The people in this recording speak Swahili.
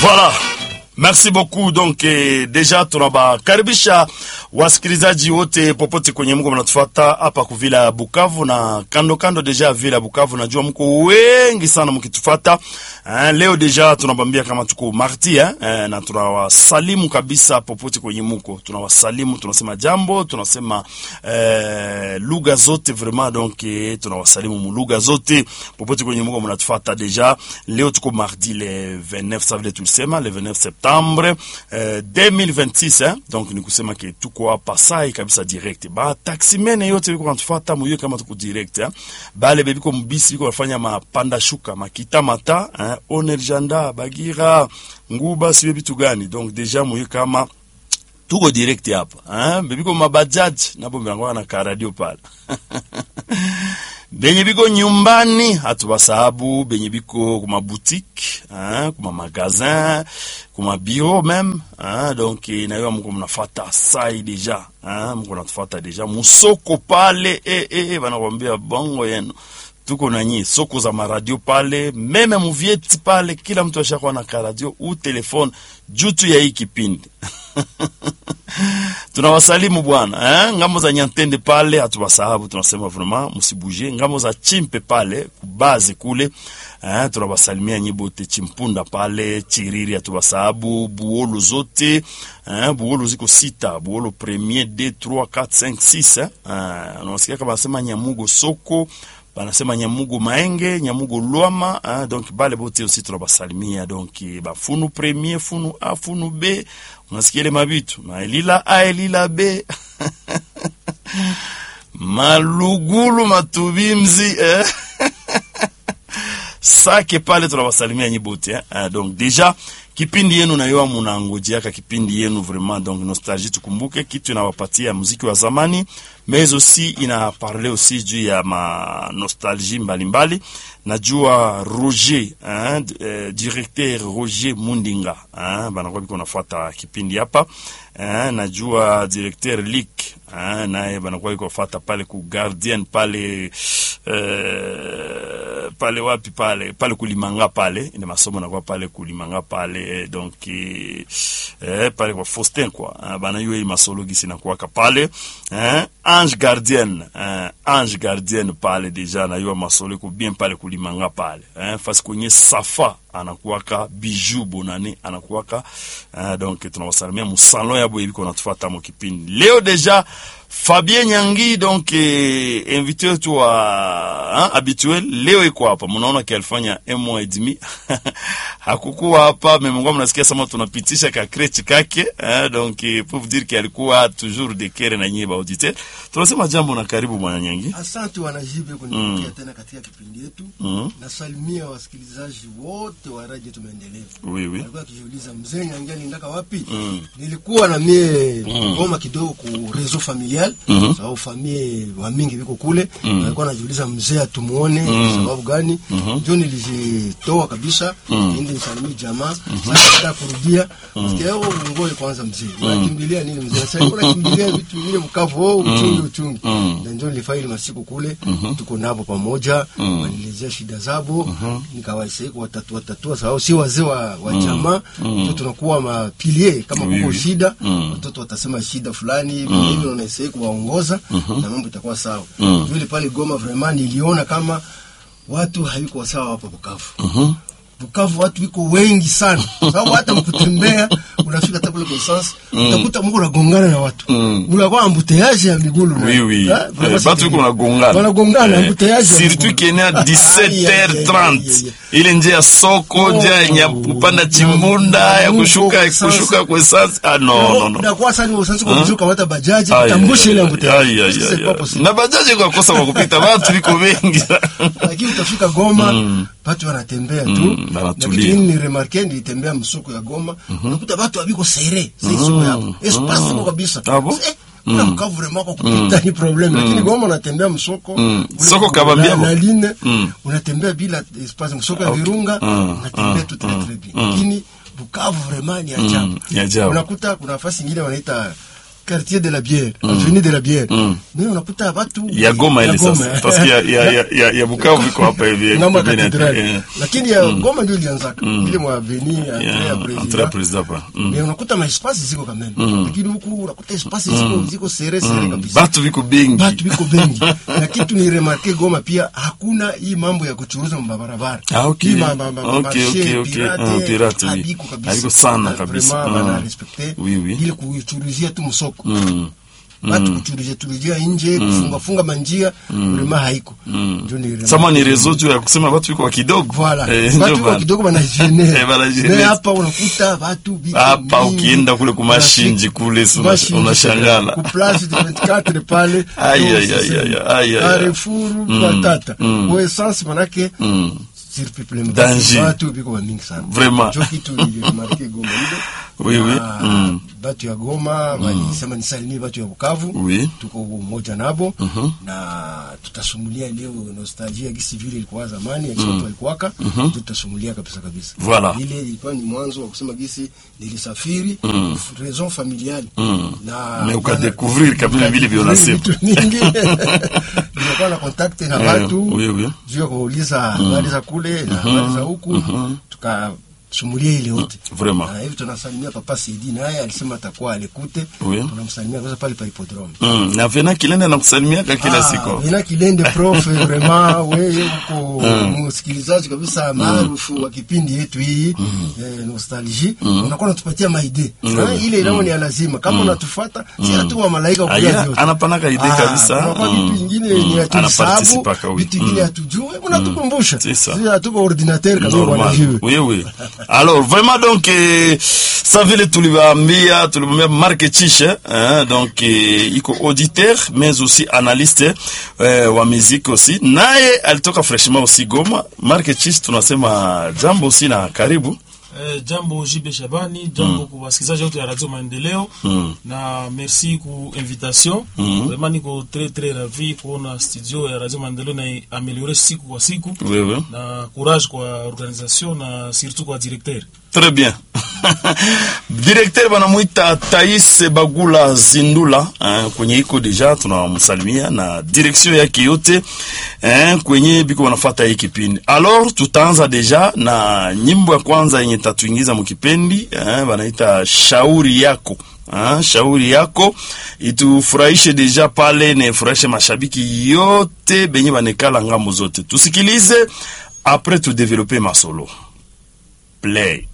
Voilà. Merci beaucoup. Donc eh, deja tunawakaribisha wasikilizaji wote popote kwenye mko mnatufuata hapa kuvila Bukavu na kando kando deja vila Bukavu, najua mko wengi sana mkitufuata. Eh, leo deja tunabambia kama tuko marti eh, eh, na tunawasalimu kabisa popote kwenye mko, tunawasalimu tunasema jambo, tunasema eh, lugha zote vraiment donc eh, tunawasalimu mu lugha zote popote kwenye mko mnatufuata. Deja leo tuko mardi le 29 ça veut dire tulisema le 29 septembre eh, 2026 eh, donc ni kusema ke tuko hapa sai kabisa direct ba taximene yote biko natufuata muyo kama tuko direct eh. bale bebiko mbisi biko bafanya mapanda shuka makita mata eh, onerjanda bagira nguba siwe bitu gani donc deja muyo kama tuko direct hapa eh, bebiko mabajaji nabo milango na karadio pale benye biko nyumbani hatubasahabu benye biko kuma boutique hein, kuma magasin kuma bureau même hein, donc nayo mko mnafata sai deja hein, mko natufata deja musoko pale eh, eh, banakwambia bongo yenu tuko nanyi soko za maradio pale meme muvieti pale, kila mtu ashakuwa na karadio u telefone jutu ya hii kipindi tunawasalimu bwana eh? ngambo za Nyantende pale hatuwasahabu, tunasema vraiment msibuje. Ngambo za Chimpe pale kubaze kule eh? tunawasalimia nyibote Chimpunda pale Chiriri hatuwasahabu, Buolo zote eh? Buolo ziko sita, Buolo premier 2 3 4 5 6 eh? eh? unasikia kama nasema Nyamugo soko banasema Nyamugo Maenge, Nyamugo Lwama hein, donc bale bote aussi tunabasalimia donc bafunu premier funu A funu B, unasikia ile mabitu maelila A elila B malugulu matubimzi eh? sake pale tunawasalimia nyibote eh? Ah, donc deja kipindi yenu nayoa munangojeaka kipindi yenu vraiment donc nostalgie. Tukumbuke kitu inawapatia muziki wa zamani, mais aussi ina parle aussi juu ya ma nostalgie mbalimbali. Najua Roger hein, eh, directeur Roger Mundinga hein, banakuwa biko nafuata kipindi hapa hein, najua directeur Lik hein, naye banakuwa biko nafuata pale ku Guardian pale eh, pale wapi pale pale kulimanga pale ina masomo nakuwa pale kulimanga pale donc eh, pale kwa Faustin kwa eh, bana yue masologi sinakuwaka pale eh, ange gardien eh, ange gardien pale deja na yua masolo ko bien pale kulimanga pale eh, fasi kwenye safa anakuwaka bijou bonane anakuwaka eh, donc tunawasalimia musalon yabo iliko natufuata mo kipindi leo deja Fabien Nyangi donc eh, invité wetu wa hein, habituel leo iko hapa, mnaona ki alifanya un mois et demi hakukuwa hapa, memongwa mnasikia sama tunapitisha ka crèche kake hein, donc eh, pour vous dire ki alikuwa toujours de kere na nyie ba auditeur. Tunasema jambo na karibu bwana Nyangi. Asante wanajibe kunipokea tena katika kipindi yetu. Mm. Nasalimia wasikilizaji wote wa Radio Tumaendeleo. Oui oui. Alikuwa akijiuliza mzee Nyangi aliendaka wapi? Nilikuwa na mie ngoma kidogo ku réseau familial Mhm. sababu famille wa mingi biko kule. Alikuwa anajiuliza mzee atumuone sababu gani? Ndio nilijitoa kabisa ili nisalimie jamaa. Sasa nataka kurudia. Sikia wewe ngoe kwanza mzee. Unakimbilia nini mzee? Sasa unakimbilia vitu vile mkavu oh, uchungi uchungi. Na ndio nilifaili masiku kule tuko nabo pamoja wanielezea shida zabo nikawaisaidia kuwatatua tatua sababu si wazee wa, wa jamaa ndio tunakuwa mapilie kama Oui, kuko oui. shida Mm. watoto watasema shida fulani mimi unaisaidia kuwaongoza na mambo itakuwa sawa vile pale Goma vraiment niliona kama watu haiko sawa hapa Bukavu Bukavu watu wiko wengi sana, sababu hata mkutembea unafika hata kule Konstance utakuta mko unagongana na watu Mm. unakuwa ambuteyaje ya migulu Oui oui. Ah, Eh, vraiment batu c'est iko nagongana. wanagongana Eh, ambuteyaje ya Surtout migulu. kienea Ai, ai, ai, ai, 17h30. ai. Ile njia ya soko, njia ya kupanda chimbunda, ya kushuka kushuka kwa sasa. Ah no no no. Unakuwa sana usansi kwa kujuka hata bajaji Ai, tambushe ile ai, ambuteyaje. ai, ai, Sasa ai, c'est pas ai. possible. na bajaji kwa kosa kwa kupita watu viko wengi lakini utafika Goma watu wanatembea tu Mm, wanatulia. lakini ni remarke nilitembea msoko ya Goma unakuta watu wabiko sere si soko yako espace iko kabisa Ah bon? Eh, kuna mkavu vraiment kwa kupita ni problem lakini Goma unatembea msoko Mm. ule Soko kuna kabambia la- bo. la line Mm. unatembea bila espace msoko ya Virunga Mm. unatembea Mm. tu très très bien lakini Bukavu vraiment ni ajabu Mm, ni ajabu. unakuta kuna nafasi nyingine wanaita quartier de la bière avenue de la bière mais unakuta watu ya Goma ile Goma. sasa parce que ya, ya, ya, ya, ya Bukavu iko hapa hivi ngambo ya pembeni ya- katedrali eh, lakini ya Goma ndio ilianzaka ile mwa avenue ya ya, ya entre president president hapa Mm. mais unakuta maespasi ziko kameme lakini huku unakuta espasi ziko ziko sere sere kabisa batu viko bengi batu biko bengi na kitu ni remarke Goma pia hakuna hii mambo ya kuchuruza mabarabara Ah, okay. Hii ma- ma- ma- Okay, marché okay, okay. pirate, Ah, pirate, oui. habiko kabisa. Habiko sana Na kabisa. vraiment Ah. bana respecte Oui, oui. ile kuchuruzia tu msoko Mm. batu kuchuruzia churuzia nje kufunga funga manjia vraiment haiko ndio ni remarke. sama ni reseau tu ya kusema batu viko wa kidogo Voilà. Eh, Batu ndio kwa bana. kidogo banajene. Eh, banajene. Mais hapa unakuta watu biko Hapa mingi. ukienda kule kumashinji kule, si una- Mashinji, unashangala. ku place de 24 pale. Ai, ndio ai, ai, sasa. ai, ai, ai, ai. Carrefour kwa tata. Kwa essence manake Mm. surpeuplement. Danger. Watu biko wa mingi sana. Vraiment. Ndio kitu nilimarke Goma ile. Oui, oui. Na Mm. Batu ya Goma walisema nisalimie batu ya Bukavu. Oui. Tuko umoja nabo na tutasumulia leo nostalgia gisi vile ilikuwa zamani ya watu walikuwaka. Tutasumulia kabisa kabisa. Voilà. Ile ilikuwa ni mwanzo wa kusema gisi nilisafiri raison familiale na Mais ukadécouvrir kabisa vile vile unasema. vitu mingi nilikuwa na contact na Eh, watu oui, oui. juu ya kuuliza habari za kule na habari za huku tukasumulia ile yote Vraiment. na hivi tunasalimia papa Sidi naye alisema atakuwa alikute Oui. tunamsalimia kwanza pale pa hippodrome Mm. na vena kilenda na kusalimiaka kila siku Vina Kilende prof vraiment wewe uko msikilizaji kabisa maarufu wa kipindi yetu hii eh, nostalgie unakuwa unatupatia maide Eh, ile ilao ni ya lazima kama unatufuata si hatuma malaika Aya, kuja vyote anapanaka ide Ah, kabisa. kunakuwa Mm. vitu vingine Mm. ni hatuvisahabu, Anaparticipaka, oui. vitu vingine Mm. hatujue unatukumbusha C'est ça. Sisi hatuko ordinateur kama normal wanajue oui oui alors vraiment donc eh, sa vile tuliwaambia tulimwambia Mark Chishe eh, donc eh, iko auditeur mais aussi analyste eh, wa muziki aussi naye alitoka freshement aussi Goma Mark Chishe tunasema jambo aussi na karibu Eh, jambo Jibe Shabani, jambo kwa wasikilizaji wote ya Radio Maendeleo Mm. na merci ku invitation. Mm. Vraiment niko très très ravi kuona studio ya Radio Maendeleo na ameliore siku kwa siku oui oui na courage kwa organisation na surtout kwa directeur. Très bien. Directeur banamwita Thais Bagula Zindula eh, kwenye iko deja tunamsalimia na direction yake yote eh, kwenye biko wanafuata hii kipindi. Alors tutaanza deja na nyimbo ya kwanza yenye tatuingiza mkipendi eh, banaita shauri yako. Ah, shauri yako itufurahishe deja pale na ifurahishe mashabiki yote benye banekala ngambo zote. Tusikilize après tu développer masolo. Play.